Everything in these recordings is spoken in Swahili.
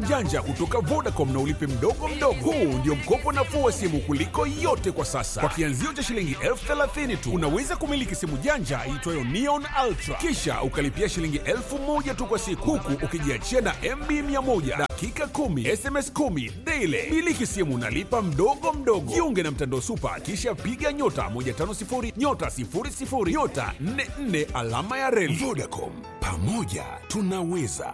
janja kutoka Vodacom na ulipe mdogo mdogo. Huu ndio mkopo nafuu wa simu kuliko yote kwa sasa. Kwa kianzio cha shilingi elfu thelathini tu unaweza kumiliki simu janja iitwayo Neon Ultra, kisha ukalipia shilingi elfu moja tu kwa siku, huku ukijiachia na MB 100 dakika 10 SMS 10 daily. Miliki simu nalipa mdogo mdogo. Jiunge na mtandao Super, kisha piga nyota 150 nyota 00 nyota 44 alama ya reli. Vodacom, pamoja tunaweza.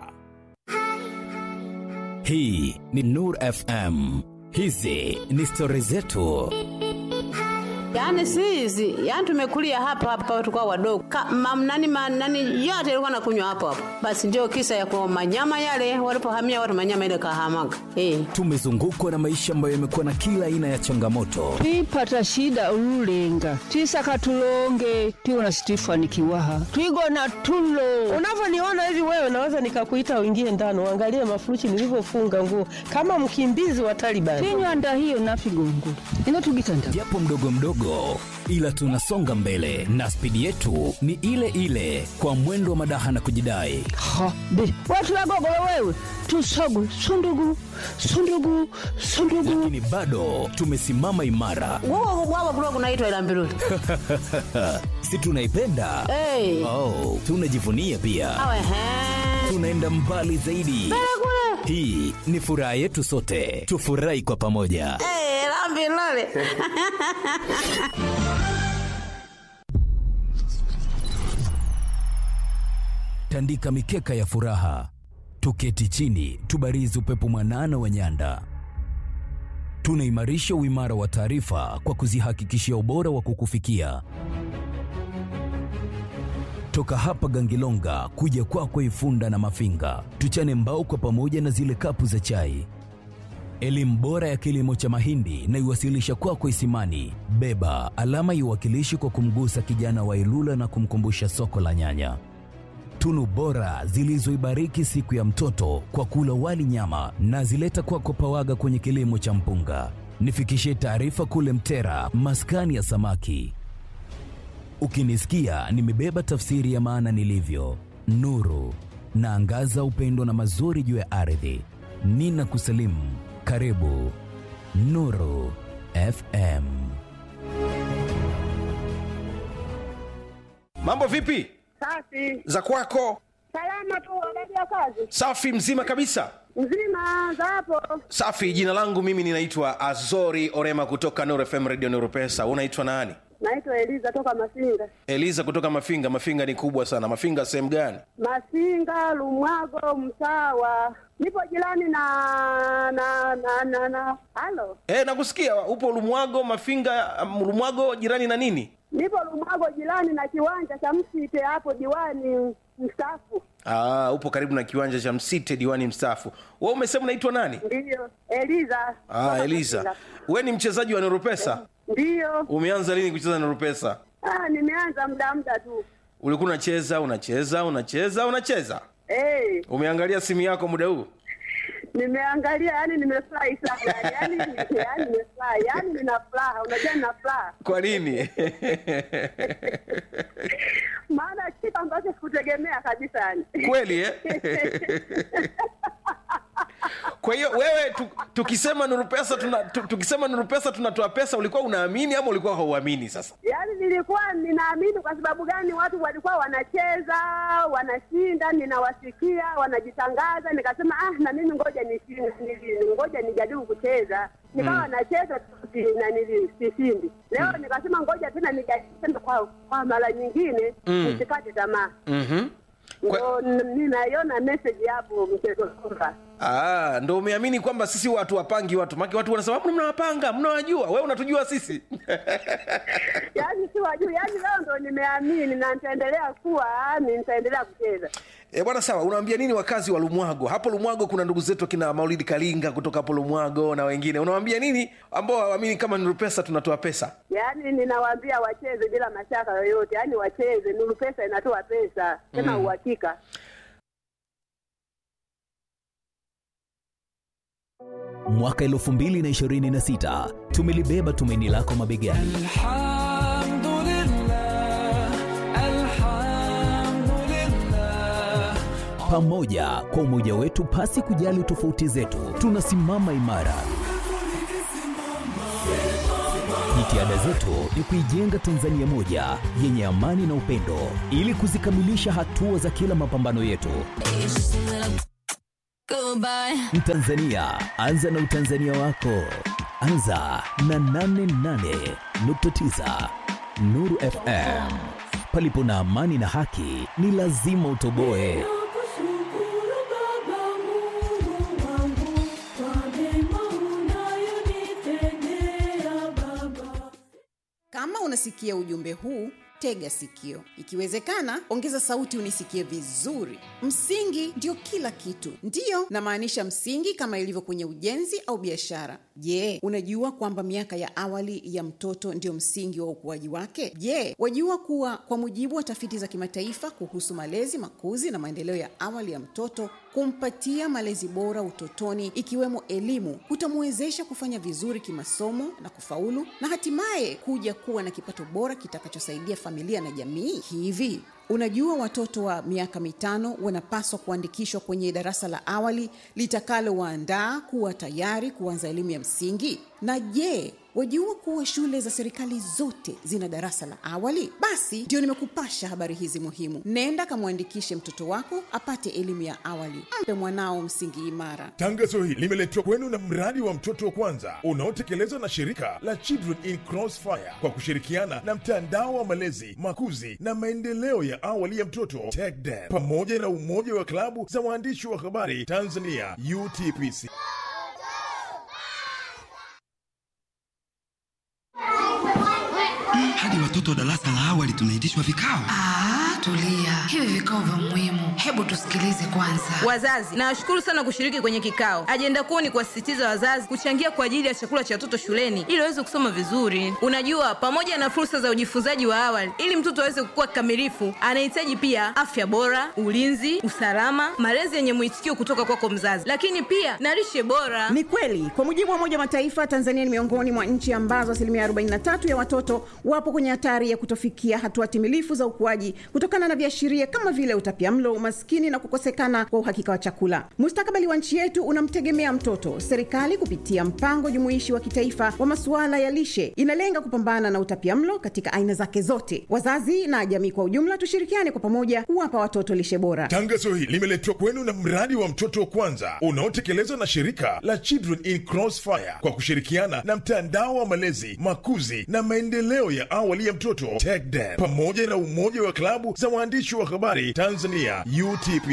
Hii ni Nur FM. Hizi ni stori zetu. Yaani si hizi, yaani tumekulia hapa hapa tulikuwa wadogo. Ka, mam, nani, ma, nani yote ilikuwa nakunywa hapo hapo. Basi ndio kisa ya kwa manyama yale walipohamia watu manyama ile kahamaga. Eh. Tumezungukwa na maisha ambayo yamekuwa na kila aina ya changamoto, twipata shida ululenga twisaka tulonge tiwona situifanikiwaha twigona tulo Unavyoniona hivi wewe, naweza nikakuita uingie ndani uangalie mafurushi nilivyofunga nguo kama mkimbizi wa Taliban. tinywanda hiyo nafigongo ino tugitanda japo mdogo mdogo, ila tunasonga mbele na spidi yetu ni ile ile, kwa mwendo wa madaha na kujidai. ha be watu wagogolo wewe tusogwe sundugu sundugu sundugu Lakini bado tumesimama imara, Wao wao kulikuwa kunaitwa ila mbiruli. si tunaipenda? Eh. Oh, tunajivunia pia, Awe he. tunaenda mbali zaidi. Hii ni furaha yetu sote, tufurahi kwa pamoja. Eh, la mbiruli. tandika mikeka ya furaha, tuketi chini, tubarizi upepo mwanana wa nyanda. Tunaimarisha uimara wa taarifa kwa kuzihakikishia ubora wa kukufikia. Toka hapa Gangilonga kuja kwako Ifunda na Mafinga, tuchane mbao kwa pamoja na zile kapu za chai. Elimu bora ya kilimo cha mahindi na iwasilisha kwako Isimani. Beba alama iwakilishi kwa kumgusa kijana wa Ilula na kumkumbusha soko la nyanya tunu bora zilizoibariki siku ya mtoto kwa kula wali nyama na zileta kwako Pawaga kwenye kilimo cha mpunga. Nifikishie taarifa kule Mtera, maskani ya samaki. Ukinisikia nimebeba tafsiri ya maana nilivyo, nuru naangaza upendo na mazuri juu ya ardhi. Nina kusalimu, karibu Nuru FM. Mambo vipi Safi. za kwako? Salama tu habari ya kazi. Safi, mzima kabisa. Mzima za hapo. Safi. Jina langu mimi ninaitwa Azori Orema kutoka Nuru FM Radio Nuru Pesa. Unaitwa nani? Naitwa Eliza toka Masinga. Eliza kutoka Mafinga. Mafinga ni kubwa sana. Mafinga sehemu gani? Masinga, Lumwago, Msawa. Nipo jirani na na na na na. Halo. E, nakusikia upo Lumwago. Mafinga, um, Lumwago jirani na nini? Nipo Lumwago jirani na kiwanja cha Msite hapo diwani mstaafu. Aa, upo karibu na kiwanja cha Msite, diwani mstaafu. Wewe umesema unaitwa nani? Ndiyo. Eliza. Ah, Toka Eliza. Masinga. We ni mchezaji wa Nuru Pesa? Ndiyo. Umeanza lini kucheza Nuru Pesa? Ah, nimeanza muda muda tu. Ulikuwa unacheza unacheza unacheza unacheza, Eh, umeangalia simu yako muda huu? nimeangalia yani nimefurahi sana. Yani yani nimefurahi. Yani nina furaha. Unajua nina furaha. Kwa nini? maana kitu ambacho sikutegemea kabisa yani. Kweli eh? Kwa hiyo wewe tu, tukisema Nuru Pesa tuna, tu, tukisema Nuru Pesa tunatoa pesa, ulikuwa unaamini ama ulikuwa hauamini? Sasa Yaani nilikuwa ninaamini. Kwa sababu gani? Watu walikuwa wanacheza wanashinda, ninawasikia wanajitangaza, nikasema ah, na mimi ngoja nishinde, nili- ngoja nijaribu kucheza. Nikawa nacheza si- na nili- sishindi. Leo nikasema ngoja tena nijaribu tena kwa, kwa mara nyingine nisikate tamaa. mm-hmm. Ndio n- ninaiona message hapo mchezo kwamba Ah, ndo umeamini kwamba sisi watu wapangi watu maki watu wanasema "Mbona mnawapanga mnawajua wewe unatujua sisi yaani si wajuu, yaani leo ndo nimeamini na nitaendelea kuwa ni nitaendelea kucheza. E, bwana sawa, unawaambia nini wakazi wa Lumwago? Hapo Lumwago kuna ndugu zetu kina Maulidi Kalinga kutoka hapo Lumwago na wengine. Unawaambia nini ambao hawaamini kama Nuru Pesa tunatoa pesa? Yaani ninawaambia wacheze bila mashaka yoyote, yaani wacheze. Nuru Pesa inatoa pesa tena uhakika. Mwaka 2026 tumelibeba tumaini lako mabegani. Pamoja kwa umoja wetu, pasi kujali tofauti zetu, tunasimama imara. Jitihada zetu ni kuijenga Tanzania moja yenye amani na upendo, ili kuzikamilisha hatua za kila mapambano yetu. Mtanzania, anza na utanzania wako. Anza na 88.9 Nuru FM. Palipo na amani na haki, ni lazima utoboe. Kama unasikia ujumbe huu, tega sikio. Ikiwezekana, ongeza sauti unisikie vizuri. Msingi ndio kila kitu. Ndiyo, namaanisha msingi kama ilivyo kwenye ujenzi au biashara. Je, unajua kwamba miaka ya awali ya mtoto ndio msingi wa ukuaji wake? Je, wajua kuwa kwa mujibu wa tafiti za kimataifa kuhusu malezi, makuzi na maendeleo ya awali ya mtoto, kumpatia malezi bora utotoni, ikiwemo elimu, kutamwezesha kufanya vizuri kimasomo na kufaulu, na hatimaye kuja kuwa na kipato bora kitakachosaidia familia na jamii. Hivi Unajua watoto wa miaka mitano wanapaswa kuandikishwa kwenye darasa la awali litakalowaandaa kuwa tayari kuanza elimu ya msingi? Na je, wajua kuwa shule za serikali zote zina darasa la awali? Basi ndio nimekupasha habari hizi muhimu. Nenda kamwandikishe mtoto wako apate elimu ya awali. Mpe mwanao msingi imara. Tangazo hili limeletwa kwenu na mradi wa mtoto wa kwanza unaotekelezwa na shirika la Children in Crossfire kwa kushirikiana na mtandao wa malezi, makuzi na maendeleo ya awali ya mtoto TECDEM pamoja na umoja wa klabu za waandishi wa habari Tanzania UTPC. hadi watoto wa darasa la awali tunaitishwa vikao. Ah, tulia, hivi vikao vya muhimu, hebu tusikilize kwanza. Wazazi, nawashukuru sana kushiriki kwenye kikao. Ajenda kuu ni kuwasisitiza wazazi kuchangia kwa ajili ya chakula cha watoto shuleni ili waweze kusoma vizuri. Unajua, pamoja na fursa za ujifunzaji wa awali, ili mtoto aweze kukua kikamilifu, anahitaji pia afya bora, ulinzi, usalama, malezi yenye mwitikio kutoka kwako mzazi, lakini pia na lishe bora. Ni kweli, kwa mujibu wa Umoja wa Mataifa, Tanzania ni miongoni mwa nchi ambazo asilimia 43 ya watoto wapo kwenye hatari ya kutofikia hatua timilifu za ukuaji kutokana na viashiria kama vile utapiamlo, umaskini na kukosekana kwa uhakika wa chakula. Mustakabali wa nchi yetu unamtegemea mtoto. Serikali kupitia mpango jumuishi wa kitaifa wa masuala ya lishe inalenga kupambana na utapiamlo katika aina zake zote. Wazazi na jamii kwa ujumla tushirikiane kwa pamoja kuwapa watoto lishe bora. Tangazo hili limeletwa kwenu na mradi wa mtoto wa kwanza unaotekelezwa na shirika la Children in Crossfire kwa kushirikiana na mtandao wa malezi, makuzi na maendeleo ya awali ya mtoto TECDEM pamoja na umoja wa klabu za waandishi wa habari Tanzania UTP.